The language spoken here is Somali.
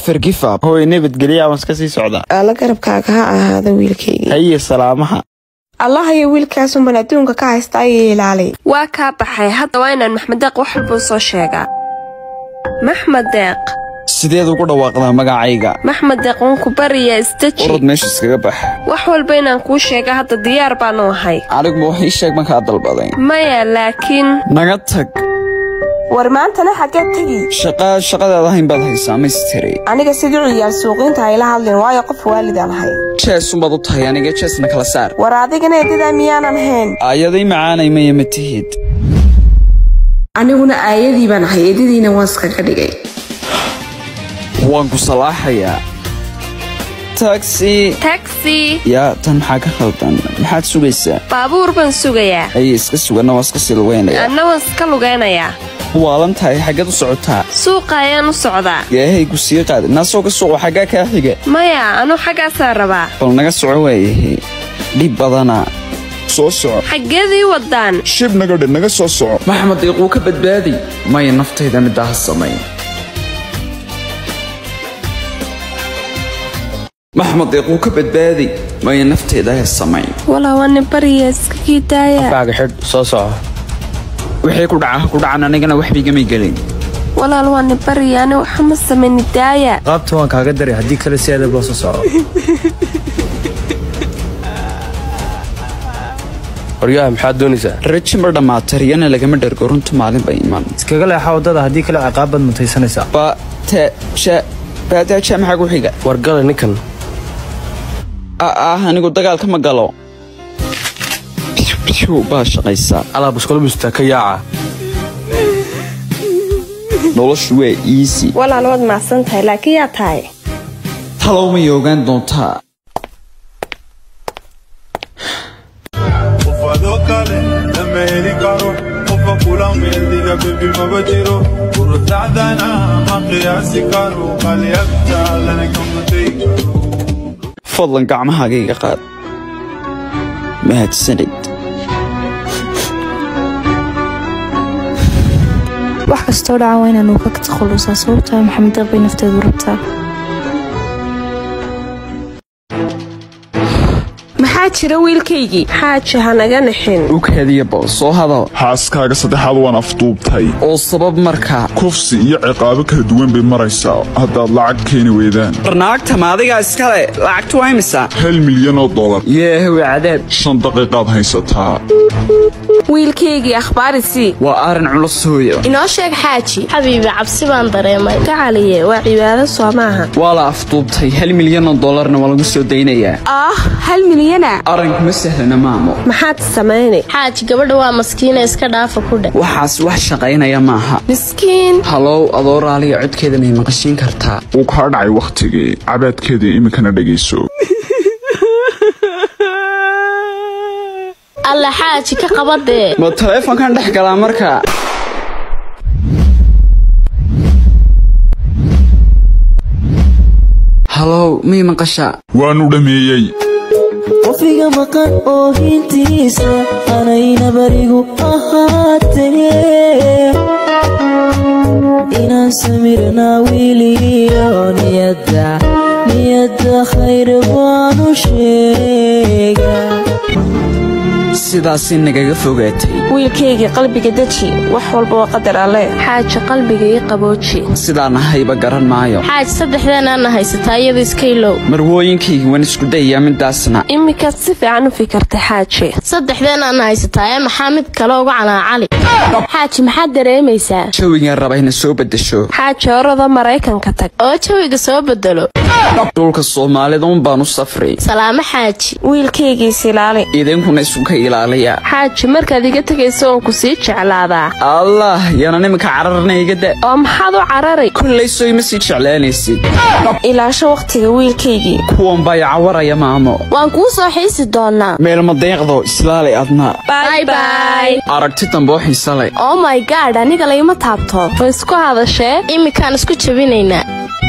nefer gifab hooy nabadgelya waan iska sii socdaa alla garabkaaga ha ahaada wiilkaygii haye salaamaha allahayo wiilkaasunban adduunka ka haysta ayay ilaalay waa kaa baxay hadda waa inaan maxmed deeq wax walbuu soo sheegaa maxmed deeq sideed ugu dhawaaqdaa magacayga maxmed deeq waan ku bariyaa isdeji urod meesha iskaga bax wax walba inaan kuu sheega hadda diyaar baanu ahay aniguba wax ii sheeg markaa dalbaday maya laakiin naga tag war maantana xaggeed tegi shaqa shaqadaad ahayn baad haysaa maystiri aniga sidii ciyaal suuqiinta hayla hadlin waayo qof waalidaan ahay jeesunbaad u tahay aniga jeesna kala saar war adigana eedadaa miyaanan ahayn aayaday macaanay maya ma tihid aniguna aayadii baan ahay eedadiina waan iskaga dhigay waan ku salaaxayaa tagsi tagsi yaa tan maxaa ka khaldan maxaad sugaysaa baabuur baan sugayaa aye iska suganna waa iska sii lugeynaya anna waan iska lugaynayaa waalan tahay xaggeed u socotaa suuqa ayaan u socdaa yaahaygu sii qaad naasoo ka suuqo xaggaa kaa xiga maya anuu xaggaasaa rabaa bal naga soco waayahe dhib badana soo soco xaggeedii waddaan shib nagadhe naga soo soco maxmed iiquu ka badbaadi maya naftayda middaa ha samayn maxmed iiquu ka badbaadi maya naftayda ha samayn walaa waani bariya iskagii daaya baaga xidh soo soco wixii ku dhaca ha ku dhacan anigana waxbigamay gelin walaal waani bariya ani waxa ma samayni daaya qaabta waan kaaga daray haddii kale si adag loo soo soco horyaha maxaad doonaysaa raji ma dhammaata riyana lagama dhergo runta maalin bay iman iskaga leexa waddada haddii kale ciqaab baad mutaysanaysaa ba te ja baataaja maxaa ku xiga wargala ninkan ah ah anigu dagaalka ma galo biu baa shaqaysaa alaab iskolobista ka yaaca noloshu waa iisi walaal waad macsan tahay laakiin yaa tahay talow may ogaan doontaa Ufado kale Amerika ro Ufa kula mendiga baby mabajiro Urutadana ma qiyaasi karo Qalyabta lana kamatay fadlan gacmahaaga iga qaad mahadsanid wax kastoo dhaca waa inaanu ka takhalusaa sababtaa maxamed deeq bay nafteedu rabtaa maxaa jira wiilkaygii xaaji ha naga nixin ughaadiya bal soo hadal xaaskaaga saddexaad waan afduubtay oo sabab markaa kufsi iyo ciqaabo kala duwan bay maraysaa haddaad lacag keeni weydaan barnaagta ma adigaa iskale lacagtu waa imisa hal milyan oo dollar yeehow cadaab shan daqiiqaad haysataa wiilkaygii akhbaarisii waa arrin culus hooyo inoo sheeg xaaji xabiibi cabsi baan dareemay gacaliye waa cibaado soo maaha waa la afduubtay hal milyan oo dollarna waa lagu soo daynayaa ah hal milyana arrinkuma sahlana maamo maxaad samaynay xaaji gabadha waa maskiina iska dhaafa ku dheh waxaas wax shaqaynaya maaha miskiin halow adoo raaliya codkeeda may maqashiin kartaa wuu kaa dhacay wakhtigii cabaadkeeda iminkana dhegayso alla xaaji ka qabadee ma taleefonkan dhex galaa markaa halow may maqashaa waanu dhammeeyey qofiga maqan oohintiisa anayna barigu ahaatee inaan samirnaa wiiliyo niyadda niyadda khayr baanu sheegaa sidaasi nagaga fogaatay wiilkaygii qalbiga deji wax walba waa qadar alle xaaji qalbiga ii qabooji sidaan ahayba garan maayo xaaji saddexdeenaana haysataa iyada iska ilow marwooyinkaygii waan isku dayayaa midaasna iminkaad si fiican u fikirtay xaaji saddexdeenaana haysataa ee maxaa mid kale uga canaacali xaaji maxaad dareemaysaa jawigaan raba ina soo beddesho xaaji orada maraykanka tag oo jawiga soo bedelo dhulka soomaalida un baan u safray salaamo xaaji wiilkaygiis ilaali idinkuna isuka ilaaliya xaaji markaad iga tegayso oon ku sii jeclaadaa allah yanan iminka cararna iga da oo maxaad u cararay kollay soo ima sii jeclaanaysid ilaasho wakhtiga wiilkaygii kuwan baa i cawaraya maamo waan kuu soo xiisi doonaa meelma deeqdo islaali adna bay bay aragti dambe oo xiisa leh oh my gaad aniga layma taabto ma isku hadashee iminkaan isku jabinaynaa